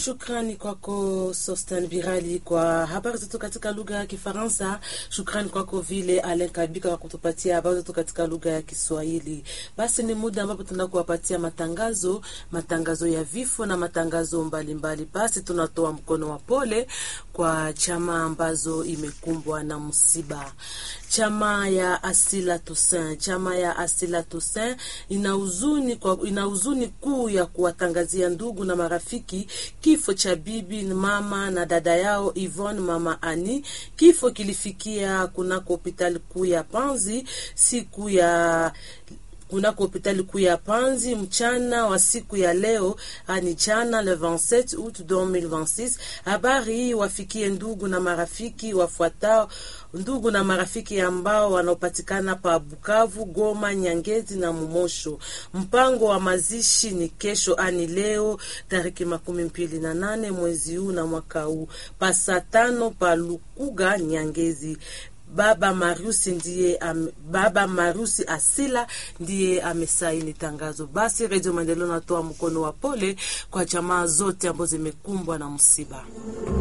Shukrani kwako Sostan Virali kwa habari zetu katika lugha ya Kifaransa. Shukrani kwako vile Alen Kabika kwa kutupatia habari zetu katika lugha ya Kiswahili. Basi ni muda ambapo tunakuwapatia matangazo, matangazo ya vifo na matangazo mbalimbali mbali. Basi tunatoa mkono wa pole kwa chama ambazo imekumbwa na msiba. Chama ya Asila Toussaint, chama ya Asila Toussaint ina huzuni kwa ina huzuni kuu ya kuwatangazia ndugu na marafiki kifo cha bibi mama na dada yao Yvonne mama Ani. Kifo kilifikia kunako hospitali kuu ya Panzi siku ya kunako hospitali kuu ya Panzi mchana wa siku ya leo, ani jana le 27 août 2026. Habari hii wafikie ndugu na marafiki wafuatao ndugu na marafiki ambao wanaopatikana pa Bukavu, Goma, Nyangezi na Mumosho. Mpango wa mazishi ni kesho, ani leo tariki makumi mbili na nane mwezi huu na mwaka huu pa saa tano pa Lukuga, Nyangezi. Baba Marusi ndiye am, Baba Marusi Asila ndiye amesaini tangazo. Basi Redio Maendeleo natoa mkono wa pole kwa jamaa zote ambazo zimekumbwa na msiba.